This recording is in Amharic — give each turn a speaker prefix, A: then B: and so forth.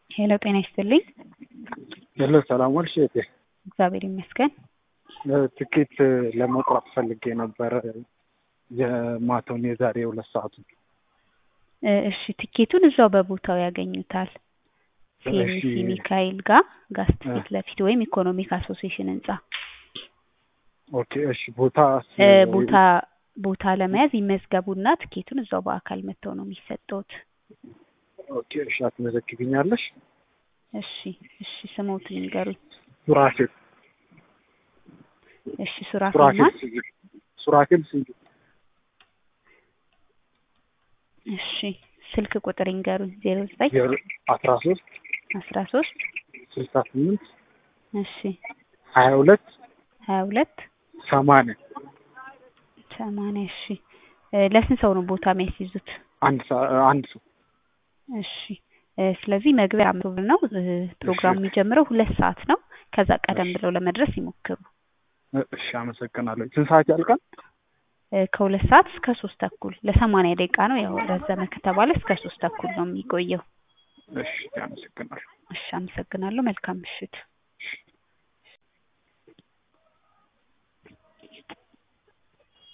A: ሄሎ ጤና ይስጥልኝ።
B: ሄሎ ሰላም ዋልሽ እህቴ።
A: እግዚአብሔር ይመስገን።
B: ትኬት ለመቁረጥ ፈልጌ ነበረ የማታውን የዛሬ ሁለት ሰዓቱን።
A: እ እሺ ትኬቱን እዛው በቦታው ያገኙታል። ሲኤምሲ
B: እሺ።
A: ሚካኤል ጋር ጋስት ፊት ለፊት ወይም ኢኮኖሚክ አሶሲዬሽን ህንጻ
B: ኦኬ እሺ። ቦታ
A: እ ቦታ ቦታ ለመያዝ ይመዝገቡና ትኬቱን እዛው በአካል መጥተው ነው የሚሰጠውት።
B: ኦኬ እሺ። አትመዘግብኛለሽ?
A: እሺ እሺ ስሞትን ይንገሩኝ።
B: ሱራፌል
A: እሺ ሱራፌል
B: ሱራፌል
A: ማን?
B: ስዩም ሱራፌል ስዩም
A: እሺ ስልክ ቁጥር ይንገሩኝ። ዜሮ ዘጠኝ
B: አስራ ሶስት
A: አስራ ሶስት
B: ስልሳ ስምንት
A: እሺ
B: ሀያ ሁለት
A: ሀያ ሁለት
B: ሰማንያ
A: ሰማንያ እሺ እ ለስንት ሰው ነው ቦታ የሚያስይዙት?
B: አንድ ሰ- አንድ ሰው
A: እሺ እ ስለዚህ መግቢያ አምስት ብር ነው። እ ፕሮግራሙ የሚጀምረው ሁለት ሰዓት ነው። ከዛ ቀደም
B: እሺ።
A: ብለው ለመድረስ ይሞክሩ።
B: እሺ አመሰግናለሁ። ስንት ሰዓት ያልቃል?
A: እ ከሁለት ሰዓት እስከ ሶስት ተኩል ለሰማንያ ደቂቃ ነው። ያው ረዘመ ከተባለ እስከ ሶስት ተኩል ነው የሚቆየው።
B: እሺ አመሰግናለሁ።
A: እሺ አመሰግናለሁ። መልካም ምሽት።